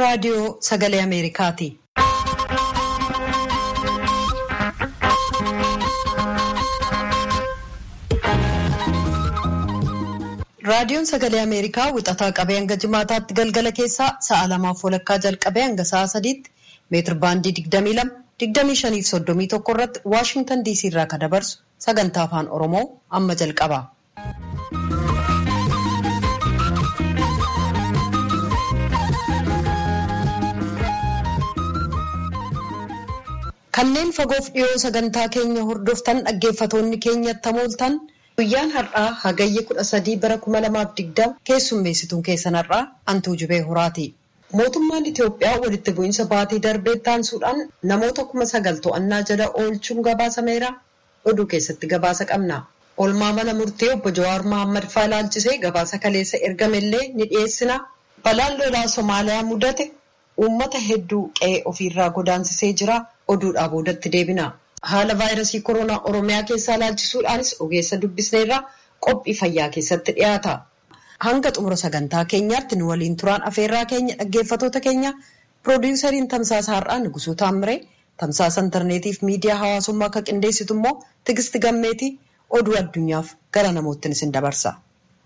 raadiyoo sagalee Ameerikaati. Raadiyoon sagalee Ameerikaa wixataa qabee hanga jimaataatti galgala keessaa sa'a lamaaf walakkaa jalqabee hanga sa'a sadiitti meetir baandii 22 25 fi 31 irratti Waashingtan DC irraa kan dabarsu sagantaa afaan Oromoo amma jalqaba. Kanneen fagoof dhiyoo sagantaa keenya hordoftan dhaggeeffatoonni keenyatti hamooltan guyyaan har'aa hagayya kudha sadii bara kuma lamaaf digdama keessummeessituun keessan har'aa antuu jubee horaati. Mootummaan Itoophiyaa walitti bu'iinsa baatii darbee taansuudhaan namoota kuma sagal to'annaa jala oolchuun gabaasameera. Oduu keessatti gabaasa qabna. Olmaa mana murtii obbo Jawaar Mohaammed faa ilaalchisee gabaasa kaleessa ergamellee ni dhiyeessina. Balaan lolaa Somaaliyaa mudate uummata hedduu qe'ee ofiirraa godaansisee jira. Oduudhaa boodatti deebina. Haala vaayirasii koronaa Oromiyaa keessaa ilaalchisuudhaanis ogeessa dubbisneerra qophii fayyaa keessatti dhiyaata. Hanga xumura sagantaa keenyaatti nu waliin turaan afeerraa keenya dhaggeeffatoota keenya piroodiwusariin tamsaasa har'aa Nugusuu Taamiree tamsaasa intarneetiif miidiyaa hawaasummaa akka qindeessitu immoo Tigisti Gammeetii oduu addunyaaf gara namoottin isin dabarsa.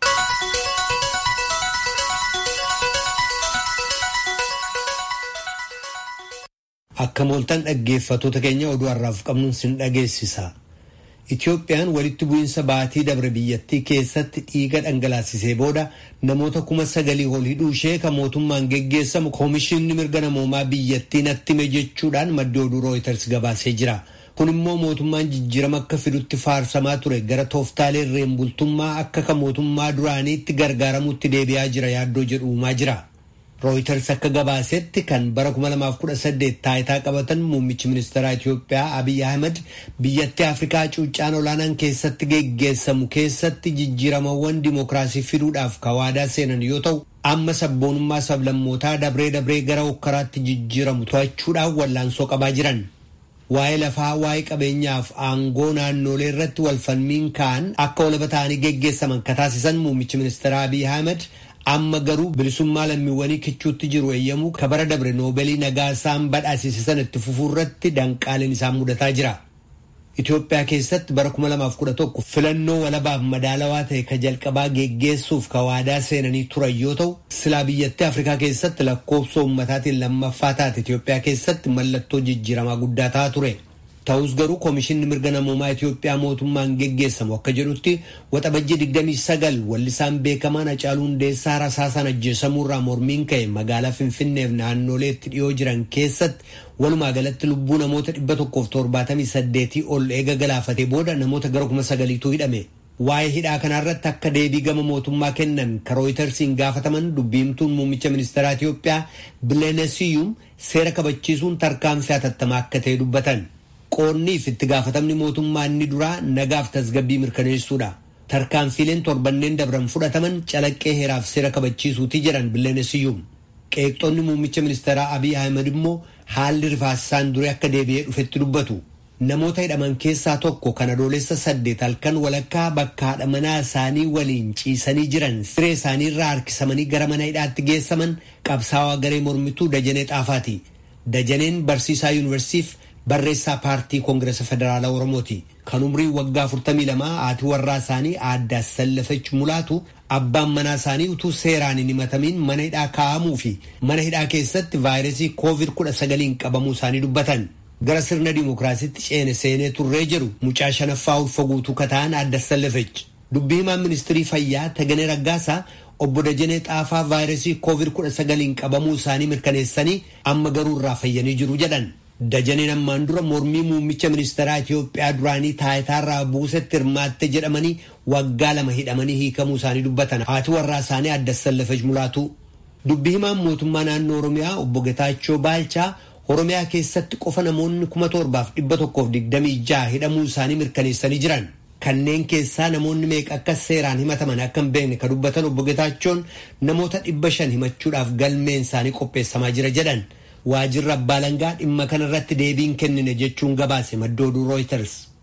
Akka mooltan dhaggeeffatoota keenya oduu har'aaf qabnuun sin dhageessisa. Itoophiyaan walitti bu'iinsa baatii dabre biyyattii keessatti dhiiga dhangalaasisee booda namoota kuma sagalii ol hidhuu ishee kan mootummaan geggeessamu koomishinni mirga namoomaa biyyattii natti hime jechuudhaan maddi oduu rooyiters gabaasee jira. Kun immoo mootummaan jijjiirama akka fidutti faarsamaa ture gara tooftaalee irreen bultummaa akka kan mootummaa duraaniitti gargaaramutti deebi'aa jira yaaddoo jedhu uumaa jira. Rooyiters akka gabaasetti kan bara 2018 taayitaa qabatan muummichi ministeeraa Itoophiyaa Abiy Ahmed biyyattii Afrikaa cuuccaan olaanaan keessatti geggeessamu keessatti jijjiiramawwan dimookiraasii fiduudhaaf kawaadaa seenan yoo ta'u amma sabboonummaa sablammootaa dabree dabree gara hokkaraatti jijjiiramu to'achuudhaaf wallaansoo qabaa jiran. Waa'ee lafaa waa'ee qabeenyaaf aangoo naannolee irratti walfalmiin ka'an akka walaba ta'anii geggeessaman ka taasisan muummichi ministeeraa Abiy Ahmed amma garuu bilisummaa lammiiwwanii kichuutti jiru eeyyamuu ka bara dabre noobeelii nagaa isaan badhaasisan itti fufuu irratti danqaaleen isaan mudataa jira. Itoophiyaa keessatti bara 2011 filannoo walabaaf madaalawaa ta'e ka jalqabaa geggeessuuf ka waadaa seenanii turan yoo ta'u silaa biyyattii Afrikaa keessatti lakkoofsa uummataatiin lammaffaa taate Itoophiyaa keessatti mallattoo jijjiiramaa guddaa ta'aa ture. Ta'us garuu koomishinni mirga namoomaa Itoophiyaa mootummaan geggeessamu akka jedhutti waxabajjii 29 wallisaan beekamaan Hacaaluu Hundeessaa rasaasaan ajjeesamuurraa mormiin ka'e magaalaa Finfinneef naannoleetti dhiyoo jiran keessatti walumaa galatti lubbuu namoota 178 ol eega galaafatee booda namoota gara 9,000tu hidhame. Waa'ee hidhaa kanarratti akka deebii gama mootummaa kennan ka rooyitersiin gaafataman dubbiimtuun muummicha ministeeraa Itoophiyaa Bilenesiyuum seera kabachiisuun tarkaanfii hatattamaa akka ta'e dubbatan. Qoonniif itti gaafatamni mootummaa inni duraa nagaaf tasgabbii mirkaneessuudha. Tarkaanfiileen torbanneen dabran fudhataman calaqqee heeraaf seera kabachiisuuti jedhan Bilenesiyuum. Qeeqxoonni muummicha ministeeraa Abiy Ahmed immoo haalli rifaasisaan duree akka deebi'ee dhufetti dubbatu. Namoota hidhaman keessaa tokko kan adoolessa saddeet halkan walakkaa bakka haadha manaa isaanii waliin ciisanii jiran siree isaanii irraa harkisamanii gara mana hidhaatti geessaman qabsaawaa garee mormituu Dajanee Xaafaati. Dajaneen barsiisaa yuunivarsiitiif barreessaa paartii koongireesa federaalaa oromooti kan umrii waggaa 42 haati warraa isaanii aadde Sallafech mulaatu abbaan manaa isaanii utuu seeraan hin himatamiin mana hidhaa kaa'amuu fi mana hidhaa keessatti vaayirasii koovid 19 qabamuu isaanii dubbatan gara sirna dimookiraasiitti ceene seenee turree jedhu mucaa shanaffaa ulfa guutuu kata'an aadde Sallafech dubbii himaan ministirii fayyaa Taganee Raggaasaa obbo Dajanee Xaafaa vaayirasii koovid 19 qabamuu isaanii mirkaneessanii amma garuu irraa fayyanii jiru jedhan. Dajaneen ammaan dura mormii muummicha ministeeraa Itoophiyaa duraanii taayitaarraa buusetti hirmaatte jedhamanii waggaa lama hidhamanii hiikamuu isaanii dubbatan haati warraa isaanii aadde Sallafech mulaatu. Dubbii himaan mootummaa naannoo Oromiyaa obbo Getaachoo Baalchaa Oromiyaa keessatti qofa namoonni kuma torbaaf dhibba tokkoof digdamii jaha hidhamuu isaanii mirkaneessanii jiran. Kanneen keessaa namoonni meeqa akka seeraan himataman akka hin beekne ka dubbatan obbo Getaachoon namoota dhibba shan himachuudhaaf galmeen isaanii qopheessamaa jira jedhan. waajirri abbaa alangaa dhimma kanarratti deebiin kennine jechuun gabaase madda oduu rooyiters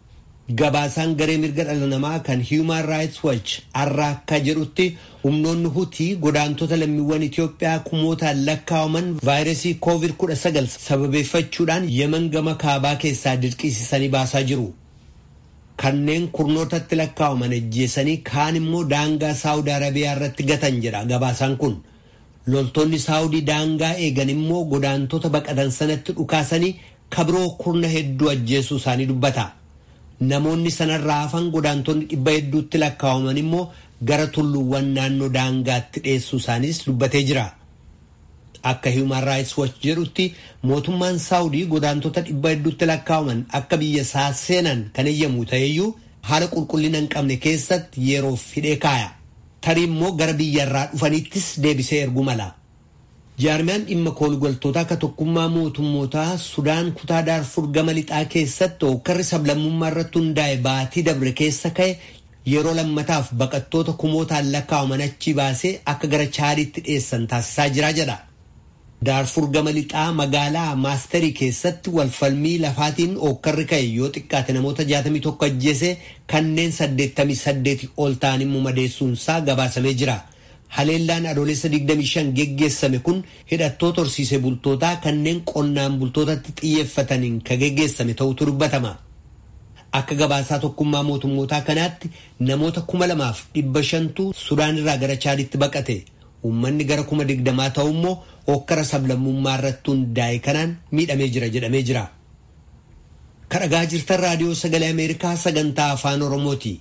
gabaasaan garee mirga dhala namaa kan Human Rights Watch har'a akka jedhutti humnoonni hutii godaantota lammiiwwan Itoophiyaa kumootaan lakkaa'aman vaayirasii COVID-19 sababeeffachuudhaan yeman gama kaabaa keessaa dirqisiisanii baasaa jiru. Kanneen kurnootatti lakkaa'aman ajjeesanii kaan immoo daangaa Saawud Arabiyaa irratti gatan jedha gabaasaan kun. Loltoonni Saawudii daangaa eegan immoo godaantota baqatan sanatti dhukaasanii kabiroo kurna hedduu ajjeesuu isaanii dubbata. Namoonni sanarraa hafan godaantonni dhibba hedduutti lakkaa'aman immoo gara tulluuwwan naannoo daangaatti dhiyeessuu isaaniis dubbatee jira. Akka Human Rights Watch jedhutti mootummaan Saawudii godaantota dhibba hedduutti lakkaa'aman akka biyya isaa seenan kan eeyyamu ta'eyyuu haala qulqullina hin qabne keessatti yeroof hidhee kaaya. Tarii immoo gara biyyarraa dhufaniittis deebisee ergu mala. Jaarmiyaan dhimma koolugaltoota akka tokkummaa mootummootaa Sudaan kutaa Daarfur gama lixaa keessatti hokkarri sablammummaa irratti hundaa'e baatii dabre keessa ka'e yeroo lammataaf baqattoota kumootaan lakkaa'aman achi baasee akka gara chaadiitti dhiyeessan taasisaa jira jedha. Daarfur gama lixaa magaalaa maasterii keessatti walfalmii lafaatiin hokkarri ka'e yoo xiqqaate namoota 61 ajjeese kanneen 88 ol ta'an immoo madeessuunsaa gabaasamee jira. Haleellaan adoolessa 25 geggeessame kun hidhattoota horsiisee bultootaa kanneen qonnaan bultootatti xiyyeeffataniin kan geggeessame ta'utu dubbatama. Akka gabaasaa tokkummaa mootummootaa kanaatti namoota kuma lamaaf dhibba shantu Sudaan irraa gara Chaaditti baqate. Uummanni gara kuma digdamaa ta'u immoo hokkara sablammummaa irratti hundaa'e kanaan miidhamee jira jedhamee jira. Kadhagaa jirtan raadiyoo sagalee Ameerikaa sagantaa afaan Oromooti.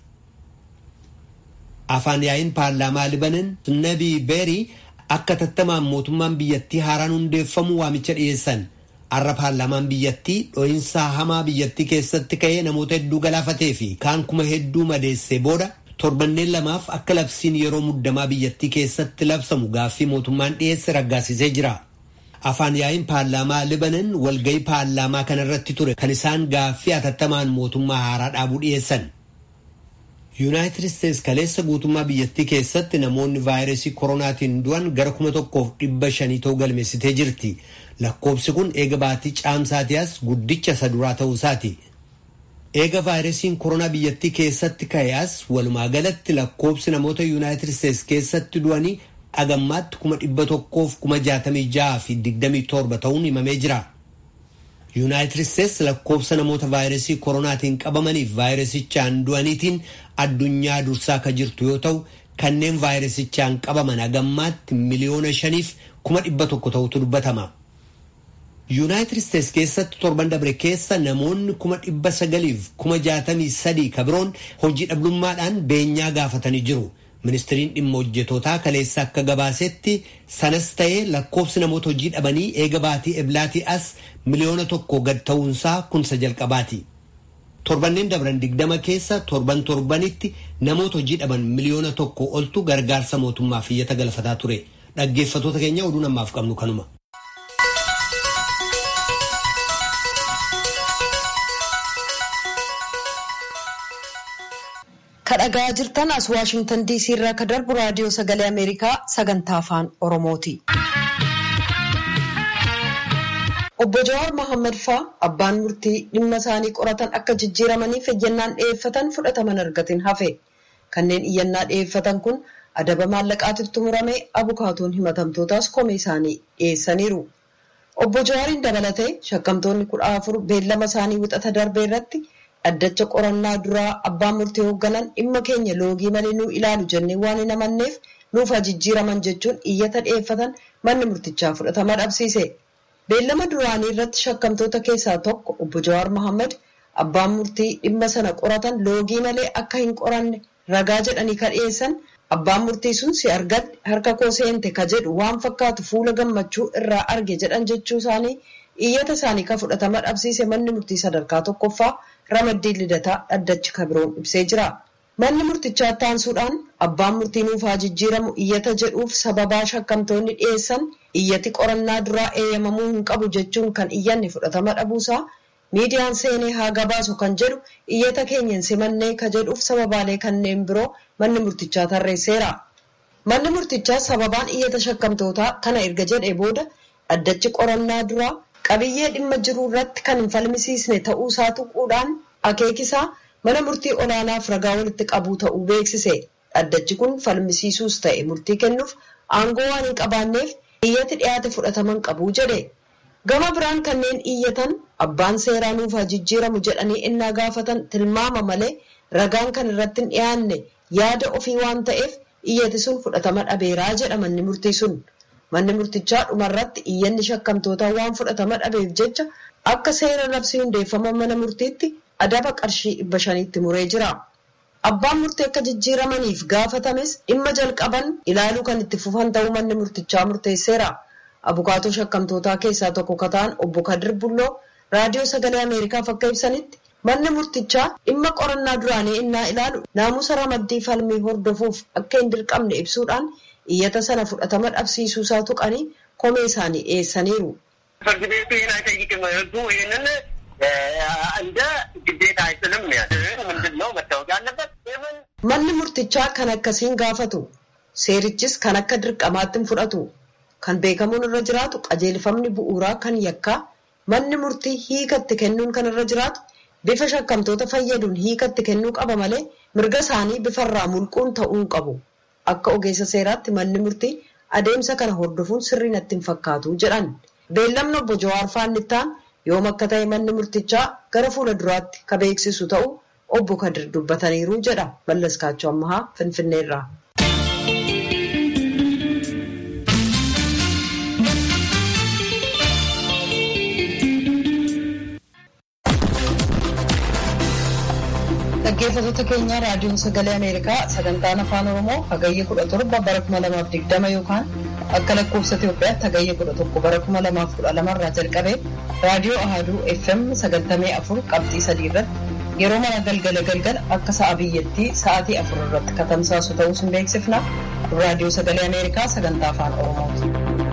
Afaan yaa'iin paarlaamaa Libanan Nabii Beerii akka tattamaan mootummaan biyyattii haaraan hundeeffamu waamicha dhiyeessan. Har'a paarlaamaan biyyattii dho'iinsa hamaa biyyattii keessatti ka'ee namoota hedduu galaafatee fi kaan kuma hedduu madeessee booda torbanneen lamaaf akka labsiin yeroo muddamaa biyyattii keessatti labsamu gaaffii mootummaan dhiyeesse raggaasisee jira. Afaan yaa'iin paarlaamaa Libanan walgahii paarlaamaa kanarratti ture kan isaan gaaffii atattamaan mootummaa haaraa dhaabuu dhiyeessan. Yuunaayitid Isteets kaleessa guutummaa biyyattii keessatti namoonni vaayirasii koronaatiin du'an gara kuma tokkoof dhibba shanii ta'uu galmeessitee jirti. Lakkoobsi kun eega baatii caamsaatii as guddicha isa duraa ta'uu isaati. Eega vaayirasiin koronaa biyyattii keessatti ka'e as walumaa galatti lakkoobsi namoota Yuunaayitid Isteets keessatti du'anii agammaatti kuma dhibba tokkoof kuma jaatamii jaha fi digdamii torba ta'uun himamee jira. Yuunaayitid Isteets lakkoobsa namoota vaayirasii koronaatiin qabamaniif vaayirasichaan du'aniitiin addunyaa dursaa akka jirtu yoo ta'u kanneen vaayirasichaan qabaman agammaatti miliyoona shaniif kuma dhibba tokko ta'utu dubbatama. Yuunaayitid Isteets keessatti torban dabre keessa namoonni kuma dhibba sagaliif kuma jaatamii sadii kabiroon hojii dhabdummaadhaan beenyaa gaafatanii jiru. Ministiriin dhimma hojjetootaa kaleessa akka gabaasetti sanas ta'ee lakkoofsi namoota hojii dhabanii eega baatii eblaatii as miliyoona tokko gad ta'uunsaa kunsa jalqabaati. Torbanneen dabran digdama keessa torban torbanitti namoota hojii dhaban miliyoona tokko oltu gargaarsa mootummaaf iyyata galfataa ture. Dhaggeeffatoota keenya oduu namaaf qabnu kanuma. kadhagaa jirtan as waashingtan diisii irraa ka darbu raadiyoo sagalee ameerikaa sagantaa afaan oromooti. obbo Jawaar Mohaammed faa abbaan murtii dhimma isaanii qoratan akka jijjiiramaniif eeyyannaan dhiyeeffatan fudhataman argatin hafe kanneen iyyannaa dhiyeeffatan kun adaba maallaqaatiif tumurame abukaatoon himatamtootaas komee isaanii dhiyeessaniiru. obbo Jawaariin dabalatee shakkamtoonni kudha afur beellama isaanii wixata darbe irratti addacha qorannaa duraa abbaan murtii hoogganan dhimma keenya loogii malee nuu ilaalu jennee waan hin amanneef nuuf jijjiiraman jechuun iyyata dhiyeeffatan manni murtichaa fudhatama dhabsiise. Beellama duraanii irratti shakkamtoota keessaa tokko obbo Jawaar Mohaammed abbaan murtii dhimma sana qoratan loogii malee akka hin qoranne ragaa jedhanii ka dhiyeessan abbaan murtii sun si argadhe harka koo seente ka jedhu waan fakkaatu fuula gammachuu irraa arge jedhan jechuu isaanii iyyata isaanii ka fudhatama dhabsiise manni murtii sadarkaa tokkoffaa ramaddiin lidataa dhaddachi kabiroon ibsee jira. Manni murtichaa taansuudhaan abbaan murtii nuuf haa jijjiiramu iyyata jedhuuf sababaa shakkamtoonni dhiyeessan iyyati qorannaa duraa eeyyamamuu hin qabu jechuun kan iyyanni fudhatama dhabuusaa miidiyaan seenee haa gabaasu kan jedhu iyyata keenyan simannee ka jedhuuf sababaalee kanneen biroo manni murtichaa tarreesseera. Manni murtichaa sababaan iyyata shakkamtootaa kana erga jedhee booda dhaddachi qorannaa duraa qabiyyee dhimma jiru irratti kan hin falmisiisne ta'uu isaa tuquudhaan akeekisaa mana murtii olaanaaf ragaa walitti qabuu ta'uu beeksise. Dhaddachi kun falmisiisuus ta'e murtii kennuuf aangoo waan hin qabaanneef iyyati dhiyaate fudhataman qabu jedhe. Gama biraan kanneen iyyatan abbaan seeraa nuuf haa jijjiiramu jedhanii innaa gaafatan tilmaama malee ragaan kan irratti hin dhiyaanne yaada ofii waan ta'eef iyyati sun fudhatama dhabeeraa jedha manni murtii sun. Manni murtichaa dhumarratti iyyanni shakkamtootaa waan fudhatama dhabeef jecha akka seera labsii hundeeffama mana murtiitti adaba qarshii dhibba shaniitti muree jira. Abbaan murtii akka jijjiiramaniif gaafatames dhimma jalqaban ilaaluu kan itti fufan ta'uu manni murtichaa murteesseera. Abukaatoo shakkamtootaa keessaa tokko kan ta'an obbo Kadir Bulloo raadiyoo sagalee Ameerikaaf akka ibsanitti manni murtichaa dhimma qorannaa duraanii innaa ilaalu naamusa ramaddii falmii hordofuuf akka hin dirqamne ibsuudhaan iyyata sana fudhatama dhabsiisuusaa tuqanii komee isaanii dhiyeessaniiru. ፍርድ ቤቱ ይህን አይጠይቅም። ህጉ ይህንን እንደ ግዴታ አይስልም። ምንድን ነው መታወቅ ያለበት Manni murtichaa kan akkasiin gaafatu seerichis kan akka dirqamaatti hin fudhatu kan beekamuun irra jiraatu qajeelfamni bu'uuraa kan yakkaa manni murtii hiikatti kennuun kan irra jiraatu bifa shakkamtoota fayyaduun hiikatti kennuu qaba malee mirga isaanii bifarraa mulquun ta'uu qabu. Akka ogeessa seeraatti manni murtii adeemsa kana hordofuun sirrii natti hin fakkaatu jedhan. Beellamni obbo Jawaar Faannittaan yoom akka ta'e manni murtichaa gara fuula duraatti ka beeksisu ta'u obbo Kadir dubbataniiru jedha Mallas Kaachoo Ammahaa Finfinneerraa. Dhaggeeffattoota keenya raadiyoon sagalee Ameerikaa sagantaan afaan Oromoo hagayya kudha torba bara kuma lamaaf digdama yookaan akka lakkoofsa Itoophiyaatti hagayya kudha tokko bara kuma lamaaf kudha lamarraa jalqabee raadiyoo Ahaduu FM sagantamee afur qabxii sadii irratti yeroo mana galgala galgala akka sa'a biyyattii sa'aatii afur irratti katamsaasu ta'uu sin beeksifna raadiyoo sagalee Ameerikaa sagantaa afaan Oromooti.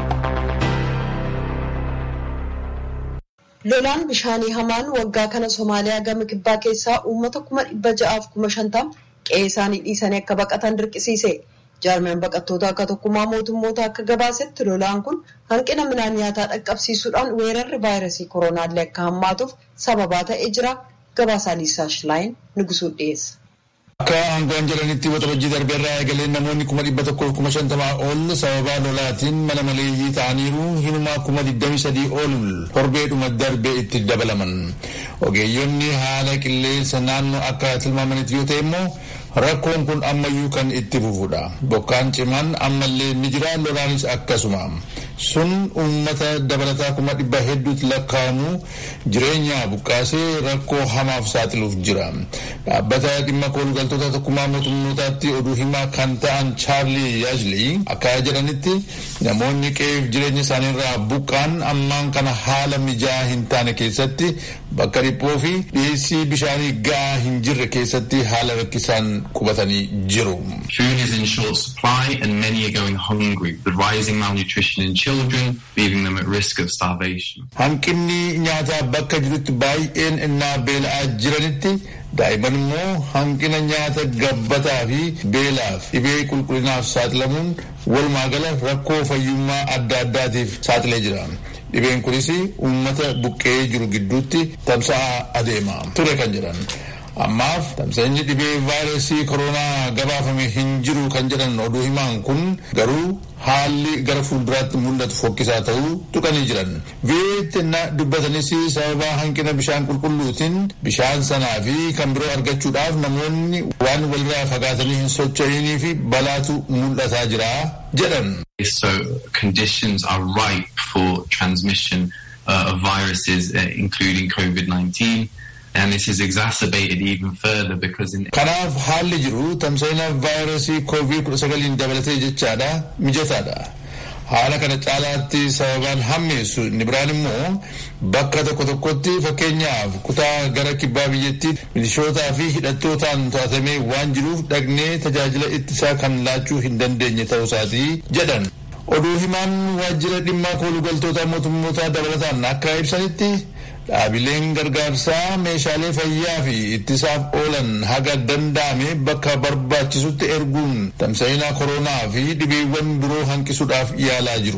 Lolaan bishaanii hamaan waggaa kana Somaaliyaa gama kibbaa keessaa uummata kuma dhibba ja'aaf kuma shantama qe'ee isaanii dhiisanii akka baqatan dirqisiise. Jaarmiyaan baqattoota akka tokkummaa mootummoota akka gabaasetti lolaan kun hanqina midhaan nyaataa dhaqqabsiisuudhaan weerarri vaayirasii koronaallee akka hammaatuuf sababaa ta'ee jira. Gabaasaa Liisaa Shilaayin Nugusuu dhiyeessa. Akka aangoon jedhanitti waxabajjii darbe irraa eegalee namoonni kuma dhibba tokkoof kuma shantamaa ol sababaa lolaatiin mana maleeyyii ta'aniiru hinumaa kuma digdami sadii ol torbeedhuma darbe itti dabalaman. Ogeeyyonni haala qilleensa naannoo akka tilmaamanitti yoo ta'e immoo rakkoon kun ammayyuu kan itti fufudha. Bokkaan cimaan ammallee ni jira lolaanis akkasuma. sun uummata dabalataa kuma dhibba hedduutti lakkaa'amu jireenya buqqaasee rakkoo hamaaf saaxiluuf jira. Dhaabbata dhimma koolugaltoota tokkummaa mootummootaatti oduu himaa kan ta'an Chaarlii Yaajlii akka jedhanitti namoonni qe'eef jireenya isaaniirraa buqqaan ammaan kana haala mijaa'aa hin taane keessatti bakka dhiphoo fi dhiyeessii bishaanii ga'aa hin jirre keessatti haala rakkisaan qubatanii jiru. Food is in short supply and many are going hungry, with rising malnutrition in children, leaving them at risk of starvation. Hanqinni nyaataa bakka jirutti baay'een innaa beela'aa jiranitti daa'imman immoo hanqina nyaata gabbataa fi beelaaf dhibee qulqullinaaf saaxilamuun walumaa gala rakkoo fayyummaa adda addaatiif saaxilee jira. Dhibeen kunis uummata buqqee jiru gidduutti tamsa'aa adeema ture kan jedhan. Ammaaf tamsa'inni dhibee vaayirasii koronaa gabaafame hin jiru kan jedhan oduu himaan kun garuu haalli gara fuulduraatti mul'atu fokkisaa ta'uu tuqanii jiran. Viyeetti dubbatanis sababa hanqina bishaan qulqulluutiin bishaan sanaa fi kan biroo argachuudhaaf namoonni waan walirraa fagaatanii hin socho'inii fi balaatu mul'ataa jira jedhan. So conditions are ripe for transmission uh, of viruses, uh, including COVID-19. And this is exacerbated even further because in Kanaaf haalli jiru tamsa'ina vaayirasii koovid kudha sagaliin dabalatee jechaadha mijataadha. Haala kana caalaatti sababaan hammeessu inni biraan immoo bakka tokko tokkotti fakkeenyaaf kutaa gara kibbaa biyyattii milishootaa fi hidhattootaan to'atamee waan jiruuf dhaqnee tajaajila ittisaa kan laachuu hin dandeenye ta'uusaatii jedhan. Oduu himaan waajjira dhimma koolugaltoota mootummootaa dabalataan akka ibsanitti dhaabileen gargaarsaa meeshaalee fayyaa fi ittisaaf oolan haga danda'ame bakka barbaachisutti erguun tamsa'ina koronaa fi dhibeewwan biroo hanqisuudhaaf yaalaa jiru.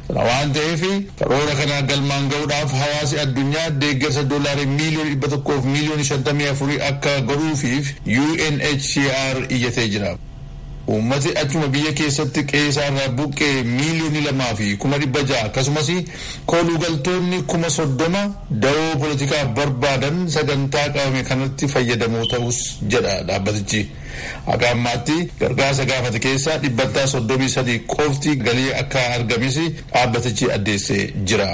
Kana waan ta'eef karoora kana galmaan ga'uudhaaf hawaasi addunyaa deeggarsa doolaarii miiliyoona dhibba tokkoof miiliyoona shantamii afurii akka godhuufiif UNHCR iyyatee jira. Uummati achuma biyya keessatti qe'eerraa buqqee miiliyoonii lamaa fi kuma dhibba ja'a akkasumas kooluugaltoonni kuma soddoma dawoo poolitikaaf barbaadan sagantaa qabame kanatti fayyadamoo ta'us jedha dhaabbatichi. Akka ammaatti gargaarsa gaafate keessaa dhibbantaa soddomii sadii qofti galii akka argames dhaabbatichi addeessee jira.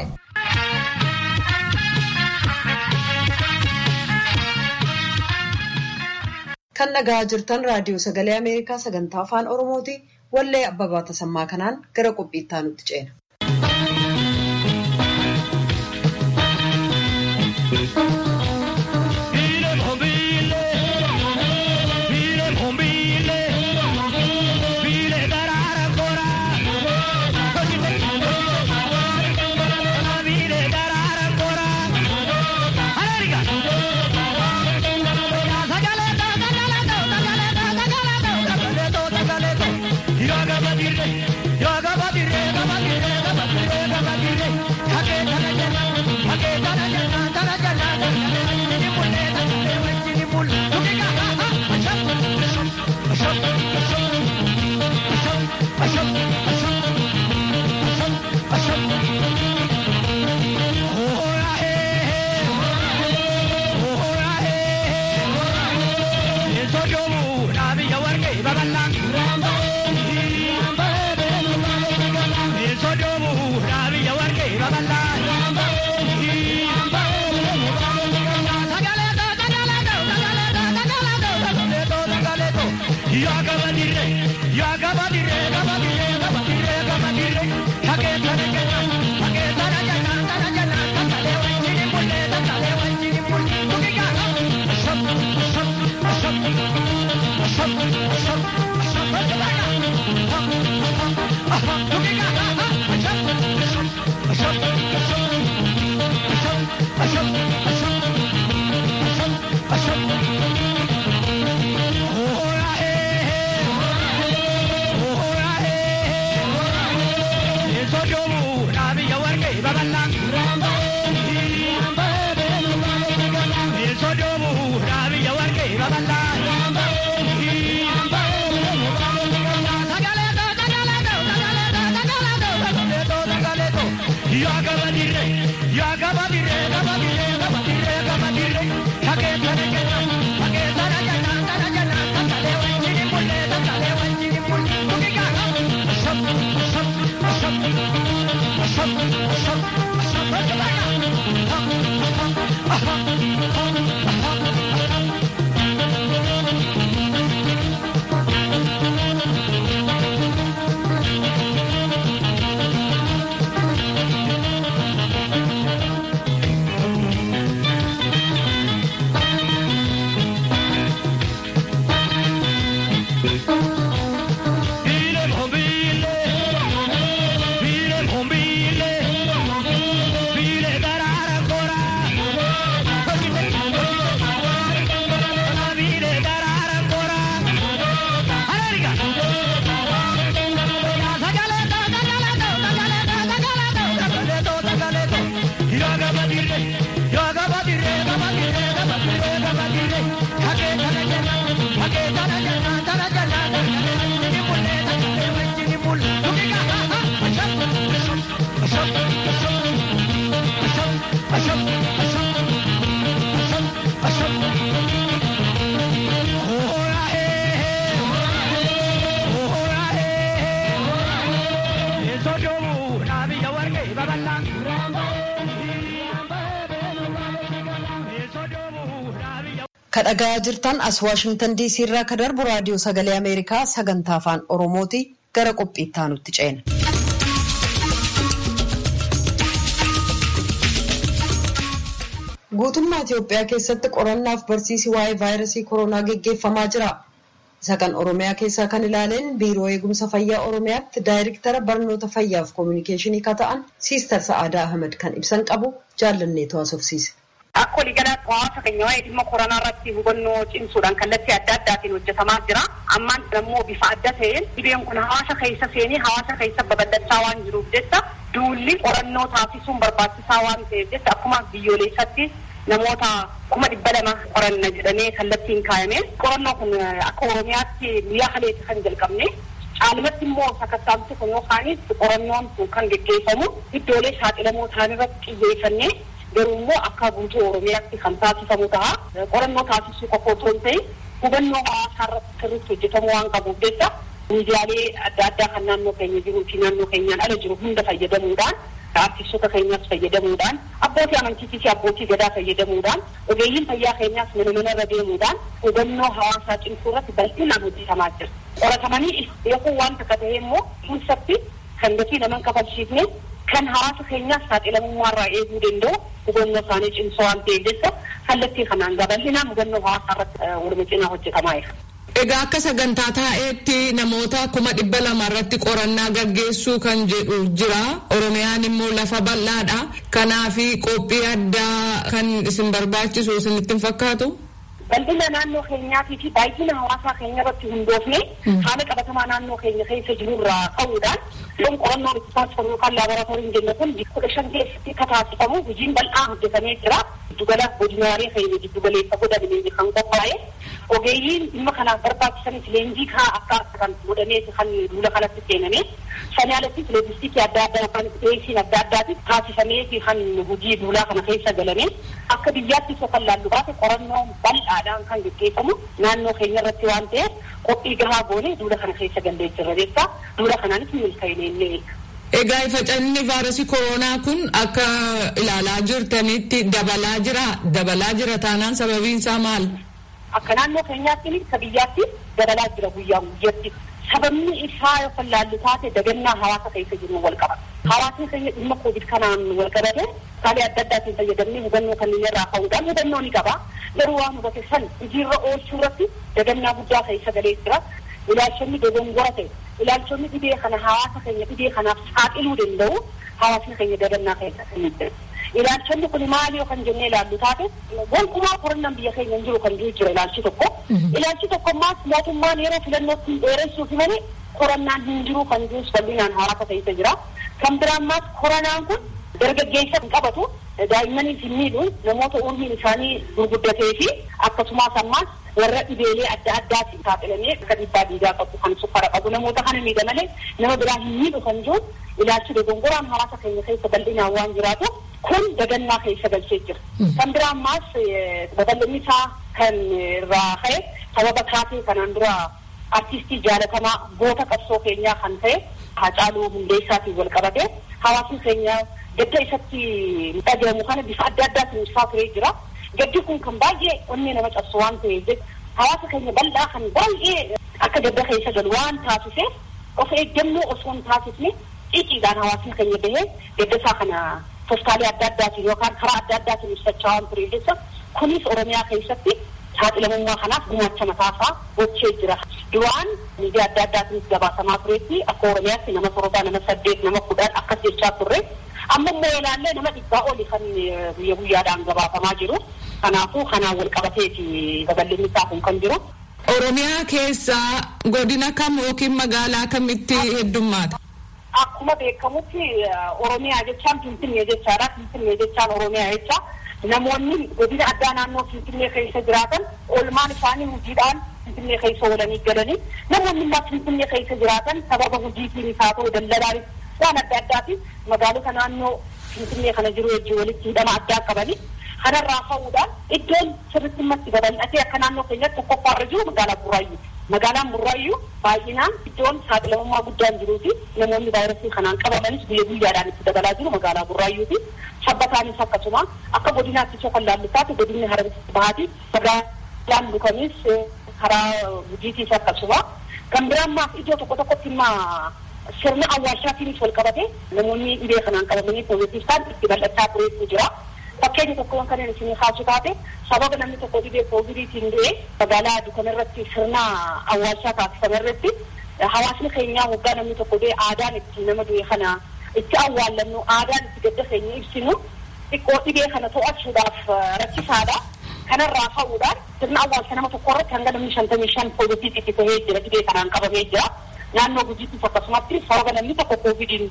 Kan dhagahaa jirtan raadiyoo sagalee Ameerikaa sagantaa afaan Oromooti. Wallee Abbabaa Tasammaa kanaan gara qophiittaa nutti ceena. kadhagaa jirtan as waashingtan diisii irraa ka darbu raadiyoo sagalee ameerikaa sagantaa afaan oromooti gara qophiittaa nutti ceena. guutummaa Itoophiyaa keessatti qorannaaf barsiisi waa'ee vaayirasii koronaa geggeeffamaa jira. isa kan oromiyaa keessaa kan ilaaleen biiroo eegumsa fayyaa oromiyaatti daayirektara barnoota fayyaaf koominikeeshinii ka ta'an siistar sa'aadaa ahmed kan ibsan qabu jaallanneetu haasofsiise. Akka waliigalaatti hawaasa keenya waa'ee dhimma koronaa irratti hubannoo cimsuudhaan kallattii adda addaatiin hojjetamaa jira. Ammaan immoo bifa adda ta'een dhibeen kun hawaasa keessa seenee hawaasa keessa babal'achaa waan jiruuf jecha duulli qorannoo taasisuun barbaachisaa waan ta'eef jecha akkuma biyyoolessatti namoota kuma dhibba lama qoranna jedhamee kallattiin kaayame qorannoo kun akka oromiyaatti guyyaa kaleetti kan jalqabne caalumatti immoo sakkattaamsi kun yookaanis qorannoon kun kan geggeeffamu iddoolee saaxilamoo ta'an irratti xiyyeeffannee garuu immoo akka guutuu oromiyaatti kan taasifamu ta'a qorannoo taasisuu qofa otoo hin ta'in hubannoo hawaasaa irratti sirriitti hojjetamuu waan qabuuf jecha miidiyaalee adda addaa kan naannoo keenya jiruu fi naannoo keenyaan ala jiru hunda fayyadamuudhaan artistoota keenyaas fayyadamuudhaan abbootii amantiitii fi abbootii gadaa fayyadamuudhaan ogeeyyiin fayyaa keenyaas mana mana irra deemuudhaan hubannoo hawaasaa cimsuu irratti bal'inaan hojjetamaa jira. Qoratamanii beekuun waan takka ta'e immoo keessatti kan gatii naman kafalchiifne kan hawaasa keenyaas saaxilamummaarraa eeguu danda'u hubannoo isaanii cimsoo waan ta'eef jecha kallattii kanaan bal'inaan hubannoo hawaasaa irratti waluma cinaa hojjetamaa jira. Egaa akka sagantaa taa'eetti namoota kuma dhibba lama irratti qorannaa gaggeessuu kan jedhu jira. Oromiyaan immoo lafa bal'aadha. Kanaaf qophii addaa kan isin barbaachisu isinitti hin fakkaatu? Bal'ina naannoo keenyaatii fi baay'ina hawaasaa keenya irratti hundoofne haala qabatamaa naannoo keenya keessa jiru irraa ka'uudhaan yoon qorannoon itti taasifamu yookaan laaboraatooriin jenna kun kudha shan keessatti akka taasifamu hojiin bal'aa hojjetamee jira. Giddugala godinaalee keenya giddugaleessa godhamee kan qophaa'e ogeeyyiin dhimma kanaaf barbaachisanis leenjii kaa akka kan godhamee kan duula kanatti seename sanii alattis loojistiikii adda addaa yookaan dhiyeessiin adda addaatis taasifamee fi kan hojii duulaa kana keessa galame akka biyyaattis kan laallu baate qorannoo bal'aadhaan kan gaggeeffamu naannoo keenya irratti waan ta'eef qophii gahaa goone duula kana keessa gallee jirra jecha duula kanaanis milkaa'inee illee Egaa facaasni vaayirasii koronaa kun akka ilaalaa jirtanitti dabalaa jira. Dabalaa jira taanaan sababiin isaa maal? Akka naannoo keenyaatti akka biyyaatti dabalaa jira guyyaa guyyaatti. Sababni isaa yoo laallu taate dagannaa hawaasa keessa jiru wal qaba. Hawaasni keenya dhimma kovid kanaan wal qabate saalee adda addaatiin fayyadamnee hubannoo kanneen irraa ka'uudhaan hubannoo ni qaba. Garuu waan hubate san hojiirra oolchuu irratti dagannaa guddaa keessa galee jira. Ilaalchonni dogongora ta'e ilaalchonni dhibee kana hawaasa keenya dhibee kanaaf saaxiluu danda'u hawaasni keenya dagannaa keessa kan jira. Ilaalchonni kun maali yoo kan jennee ilaallu taate gonkumaa qorannaan biyya keenya hin jiru kan jiru jira ilaalchi tokko. Ilaalchi tokko ammaas mootummaan yeroo filannootti dheeressuuf malee qorannaan hin jiru kan jirus bal'inaan hawaasa keessa jira. Kan biraa ammaas koronaan kun dargaggeessa hin qabatu daa'immanii hin miidhu namoota umriin isaanii gurguddatee fi akkasumas ammaas warra dhibeelee adda addaatiin saaxilamee akka dhiibbaa dhiigaa qabu kan sukkara qabu namoota kana miidha malee nama biraa hin miidhu kan jiru ilaalchi dogongoraan hawaasa keenya keessa bal'inaan waan jiraatu kun dagannaa keessa galchee jira. Kan biraa ammaas babal'inni isaa kan irraa ka'e sababa taatee kanaan dura artistii jaalatamaa goota qabsoo keenyaa kan ta'e Haacaaluu Hundeessaatiin wal qabate hawaasni keenya gadda isatti dhaga'amu kana bifa adda addaatiin ibsaa turee jira. Gaddi kun kan baay'ee onnee nama cabsu waan ta'eef hawaasa keenya bal'aa kan baay'ee akka gadda keessa galu waan taasiseef of eeggannoo osoo hin taasisne xiiqiidhaan hawaasni keenya bahee gadda isaa kana toftaalee adda addaatiin yookaan karaa adda addaatiin ibsachaa waan turee jecha kunis Oromiyaa keessatti saaxilamummaa kanaaf gumaacha mataasaa gochee jira. Duraan miidiyaa adda addaatiinis gabaasamaa tureetti akka Oromiyaatti nama torbaa nama saddeet nama kudhan akkas jechaa turre. Amma immoo ilaallee nama dhibbaa oli kan guyya guyyaadhaan gabaasamaa jiru. Kanaafuu kanaan wal qabateeti babal'inni isaa kun kan jiru. Oromiyaa keessaa godina kam yookiin magaalaa kamitti heddummaata? Akkuma beekamutti Oromiyaa jechaan Finfinnee jechaadha. Finfinnee jechaan Oromiyaa jecha. Namoonni godina addaa naannoo Finfinnee keessa jiraatan oolmaan isaanii hojiidhaan Finfinnee keessa oolanii galanii namoonni immoo Finfinnee keessa jiraatan sababa hojiitiin haa ta'u daldalaanis waan adda addaatiin magaalota naannoo Finfinnee kana jiru wajjin walitti hidhama addaa qabanii kanarraa ka'uudhaan iddoon sirriitti matti babal'atee akka naannoo keenyatti tokkoffaarra jiru magaalaa Burraayyuu. Magaalaan Burraayyuu baay'inaan iddoon saaxilamummaa guddaan jiruu fi namoonni vaayirasii kanaan qabamanis guyya guyyaadhaan itti dabalaa jiru magaalaa Burraayyuuti. Sabbataanis akkasuma akka godinaatti isa kan laallu taate godinni harabatti bahaati magaalaan lukanis karaa gujiitiis akkasuma. Kan biraa ammaas iddoo tokko tokkotti immoo sirna awwaalchaatiinis wal qabate namoonni dhibee kanaan qabamanii pooziitiif ta'an itti bal'achaa tureetu jira. Fakkeenya tokko kan isin kaasu taate sababa namni tokko dhibee koovidiitiin du'e magaalaa dukana irratti sirna awwaalchaa taasifame irratti hawaasni keenyaa waggaa namni tokko du'e aadaan itti nama du'e kana itti awwaallannu aadaan itti gadda keenya ibsinu xiqqoo dhibee kana to'achuudhaaf rakkisaadha. Kanarraa ka'uudhaan sirna awwaalcha nama tokko irratti hanga namni shantamii shan poozitiivii itti ta'ee jira dhibee kanaan qabamee jira. Naannoo gujiittis akkasumatti sababa namni tokko koovidiin du'e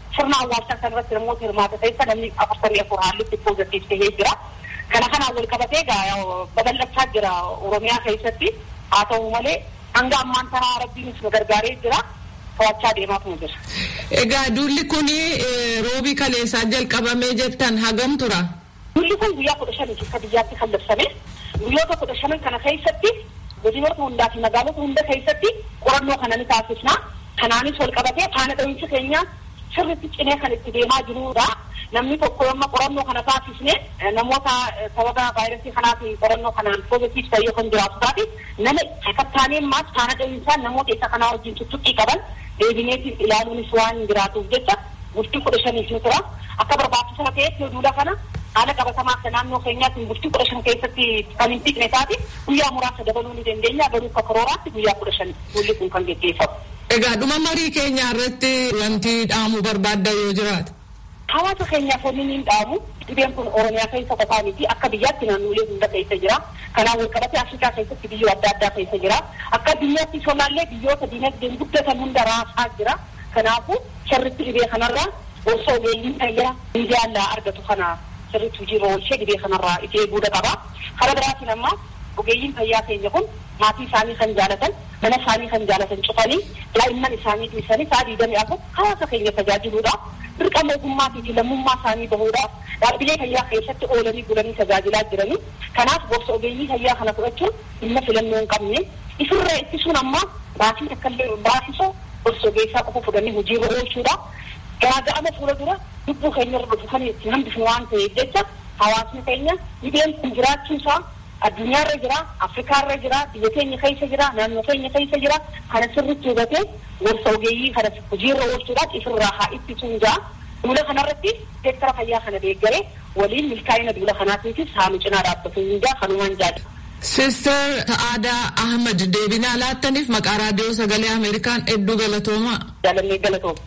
sirna awwaalchaa kanarratti namoota hirmaata keessa namni afurtamii afur haallitti poozitiif tahee jira. Kana kanaan wal qabatee babal'achaa jira Oromiyaa keessatti haa ta'u malee hanga ammaan tanaa rabbiin nu gargaaree jira. To'achaa deemaatu jira. Egaa duulli kun roobii kaleessaa jalqabamee jettan hagam tura? Duulli kun guyyaa kudha shanii akka biyyaatti kan labsame guyyoota kudha shanan kana keessatti godinoota hundaa fi magaalota hunda keessatti qorannoo kana ni taasisna. Kanaanis wal qabatee faana dhahiinsa keenya sirriitti cinee kan itti deemaa jirudha. Namni tokko yomma qorannoo kana taasisne namoota sababa vaayirasii kanaatiin qorannoo kanaan poozitiif ta'ee kan jiraatu taate nama sakattaanee maas faana dhahiinsaan namoota isa kanaa wajjin tuttuqqii qaban deebineetiif ilaaluunis waan jiraatuuf jecha bultii kudha shaniif ni tura. Akka barbaachisaa ta'etti duula kana haala qabatamaa akka naannoo keenyaatti bultii kudha shan keessatti kan hin fixne taate guyyaa muraasa dabaluu ni dandeenya garuu akka karooraatti guyyaa kudha shan duulli kun kan geggeeffamu. Egaa dhuma marii keenya irratti wanti dhaamuu barbaadda yoo jiraate. Hawaasa keenyaaf wanni ni dhaamu dhibeen kun Oromiyaa keessa qofaa miti akka biyyaatti naannolee hunda keessa jira. Kanaan wal qabatee Afrikaa keessatti biyyoota adda addaa keessa jira. Akka biyyaatti solaallee biyyoota dinagdeen guddatan hunda raasaa jira. Kanaafuu sirriitti dhibee kanarraa osoo ogeeyyiin fayyaa miidiyaan argatu kana sirriitti hojiirra oolchee dhibee kanarraa itti eeguudha qaba. Karaa biraatiin ammaa ogeeyyiin fayyaa keenya kun maatii isaanii kan jaalatan mana isaanii kan jaalatan cufanii daa'imman isaanii dhiisanii sa'a digdamii afur hawaasa keenya tajaajiluudhaaf dirqama ogummaatii fi lammummaa isaanii bahuudhaaf dhaabbilee fayyaa keessatti oolanii bulanii tajaajilaa jiranii kanaaf gorsa ogeeyyii fayyaa kana fudhachuun dhimma filannoo hin qabne ifirraa ittisuun ammaa baasii takkallee baasisoo gorsa ogeessaa qofa fudhanii hojiirra oolchuudhaaf garaaga'ama fuula dura lubbuu keenya irra dhufu kan itti hambifnu waan ta'eef jecha hawaasni keenya dhibeen kun jiraachuusaa addunyaarra jira afrikaarra jira biyya keenya keessa jira naannoo keenya keessa jira kana sirriitti hubatee gorsa ogeeyyii kana hojiirra oolchuudhaan ifirraa haa ittisuun ja'a duula kanarratti seektara fayyaa kana deeggaree waliin milkaa'ina duula kanaatiifis haa nu cinaa dhaabbatu hin jaa kanumaan jaadha. Sister Ta'aadaa Ahmad deebinaa laattaniif maqaa raadiyoo sagalee Ameerikaan hedduu galatoomaa. Jaalannee galatooma.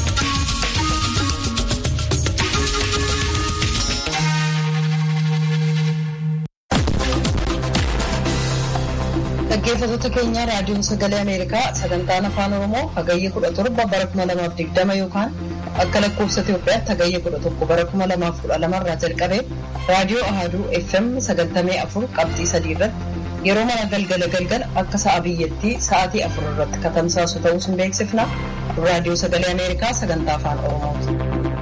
Dhaggeeffattoota keenya raadiyoon sagalee Ameerikaa sagantaan afaan Oromoo hagayya kudha torba bara kuma lamaaf digdama yookaan akka lakkoofsa Itoophiyaatti hagayya kudha tokko bara kuma lamaaf kudha lamarraa jalqabee raadiyoo Ahaduu FM sagantamee afur qabxii sadii irratti yeroo mana galgala galgala akka sa'a biyyattii sa'aatii afur irratti katamsaasu ta'uu sun beeksifna raadiyoo sagalee Ameerikaa sagantaa afaan Oromooti.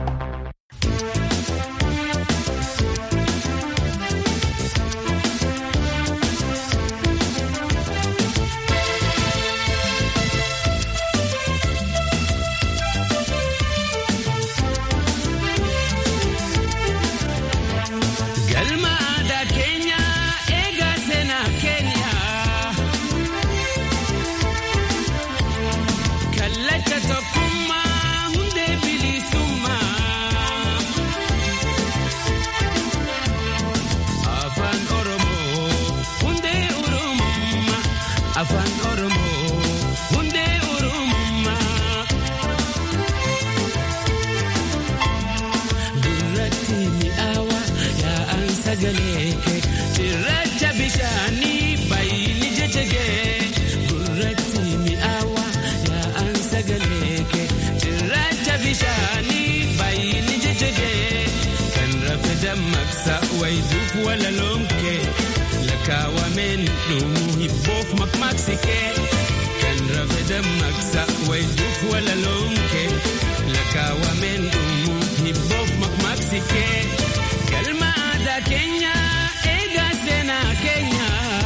Kaawwameen dhumuu hibboof maqmaqsikee kan rafe dammaqsa wayituuf walaloomkee lakkaawwameen dhumuu hibboof maqmaqsikee galma aadaa keenya eegaa seenaa keenya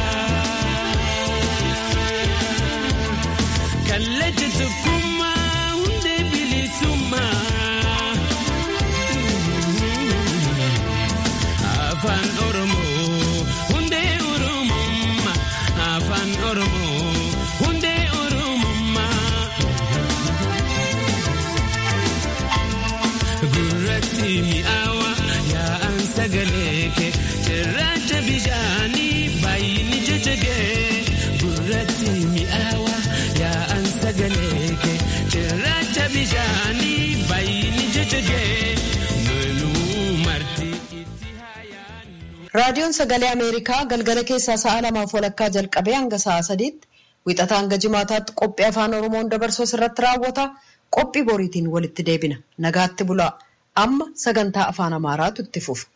kallacha tokkummaa hundee bilisummaa afaan oromoo. mi'aawa yaa'an sagalee kee cirracha bishaanii baay'inni jajjagee gurratti mi'aawa yaa'an sagalee kee cirracha bishaanii baay'inni jajjagee noluu marti itti haayaannu. Raadiyoon sagalee Ameerikaa galgala keessaa sa'a lamaaf walakkaa jalqabee hanga sa'a sadiitti wixata hanga jimaataatti qophii afaan Oromoon dabarsu irratti raawwata. qophii boriitiin walitti deebina nagaatti bulaa amma sagantaa afaan amaaraatu itti fufa.